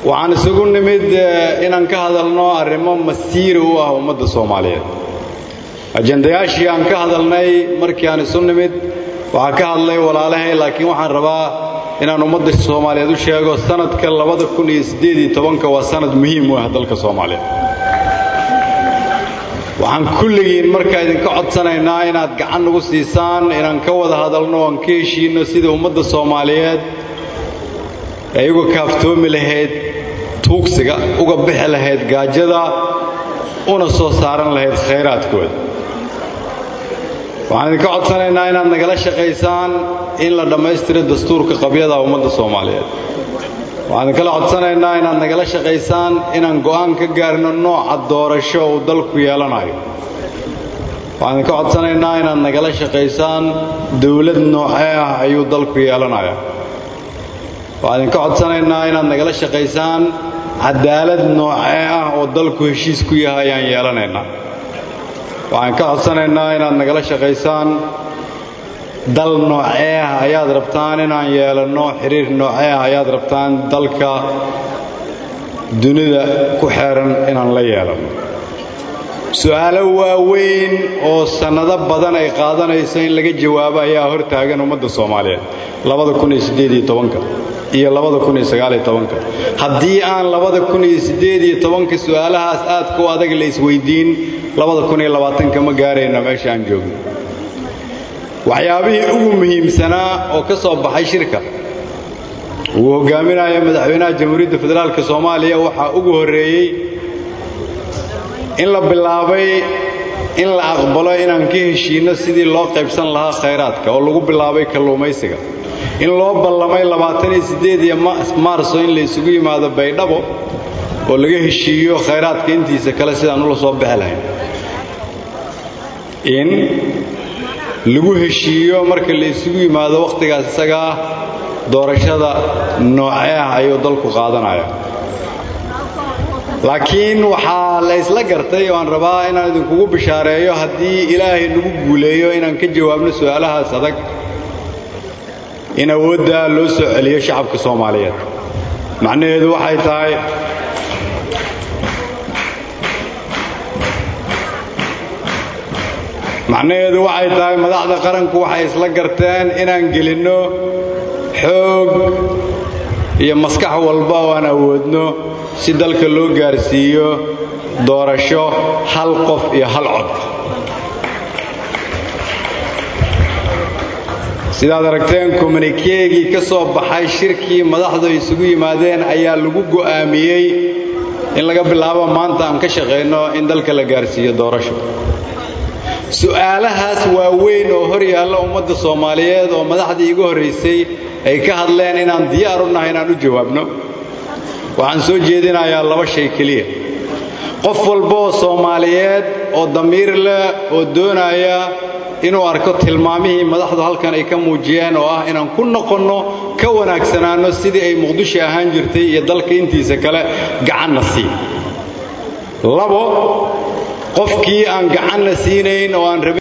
waxaan isugu nimid inaan ka hadalno arrimo masiiri u ah ummadda soomaaliyeed ajandayaashii aan ka hadalnay markii aan isu nimid waxaa ka hadlay walaalahay laakiin waxaan rabaa inaan ummadda soomaaliyeed u sheego sanadka labada kun iyo siddeed iyo tobanka waa sanad muhiim u ah dalka soomaaliyeed waxaan kulligiin markaa idinka codsanaynaa inaad gacan nagu siisaan inaan ka wada hadalno oan ka heshiinno sida ummadda soomaaliyeed ay uga kaaftoomi lahayd tuugsiga uga bixi lahayd gaajada una soo saaran lahayd khayraadkooda waxaan idinka codsanaynaa inaad nagala shaqaysaan in la dhammaystiro dastuurka qabyada ummadda soomaaliyeed waxaan idinkala codsanaynaa inaad nagala shaqaysaan inaan go'aan ka gaarno nooca doorasho uu dalku yeelanayo waxaan idinka codsanaynaa inaad nagala shaqaysaan dawlad noocee ah ayuu dalku yeelanaya waxaan idinka codsanaynaa inaad nagala shaqaysaan cadaalad noocee ah oo dalku heshiis ku yahay ayaan yeelanaynaa waxaan ka codsanaynaa inaad nagala shaqaysaan dal noocee ah ayaad rabtaan inaan yeelanno xiriir noocee ah ayaad rabtaan dalka dunida ku xeeran inaan la yeelanno su'aalo waaweyn oo sannado badan ay qaadanayso in laga jawaabo ayaa hor taagan ummadda soomaaliyeed labada kun iyo siddeed iyo tobanka iyo labada kun iyo sagaal iyo tobanka haddii aan labada kun iyo siddeed iyo tobanka su'aalahaas aadka u adag la isweydiin labada kun iyo labaatanka ma gaarayna meesha aan joogno waxyaabihii ugu muhiimsanaa oo ka soo baxay shirka uu hogaaminaya madaxweynaha jamhuuriyadda federaalka soomaaliya waxaa ugu horreeyey in la bilaabay in la aqbalo inaan ka heshiinno sidii loo qaybsan lahaa khayraadka oo lagu bilaabay kalluumaysiga in loo ballamay labaataniyo siddeed iyo maarso in la isugu yimaado baydhabo oo laga heshiiyo khayraadka intiisa kale sidaan ula soo bixi lahayn in lagu heshiiyo marka la isugu yimaado wakhtigaas isagaa doorashada noocee ah ayuu dalku qaadanaya laakiin waxaa la ysla gartay oo aan rabaa inaan idinkugu bishaareeyo haddii ilaahay nagu guuleeyo inaan ka jawaabno su'aalahaas adag in awoodda loo soo celiyo shacabka soomaaliyeed macnaheedu waxay tahay macnaheedu waxay tahay madaxda qaranku waxay isla garteen inaan gelinno xoog iyo maskax walba oo aan awoodno si dalka loo gaarsiiyo doorasho hal qof iyo hal cod sidaad aragteen kommunikeegii ka soo baxay shirkii madaxdu ay isugu yimaadeen ayaa lagu go'aamiyey in laga bilaabo maanta aan ka shaqayno in dalka la gaarsiiyo doorasho su'aalahaas waaweyn oo hor yaalla ummadda soomaaliyeed oo madaxdii igu horraysay ay ka hadleen inaan diyaar u nahay inaan u jawaabno waxaan soo jeedinayaa laba shay keliya qof walba oo soomaaliyeed oo damiir leh oo doonaya inuu arko tilmaamihii madaxdu halkan ay ka muujiyeen oo ah inaan ku noqonno ka wanaagsanaanno sidii ay muqdisho ahaan jirtay iyo dalka intiisa kale gacanna sii labo qofkii aan gacanna siinayn oo aan rabin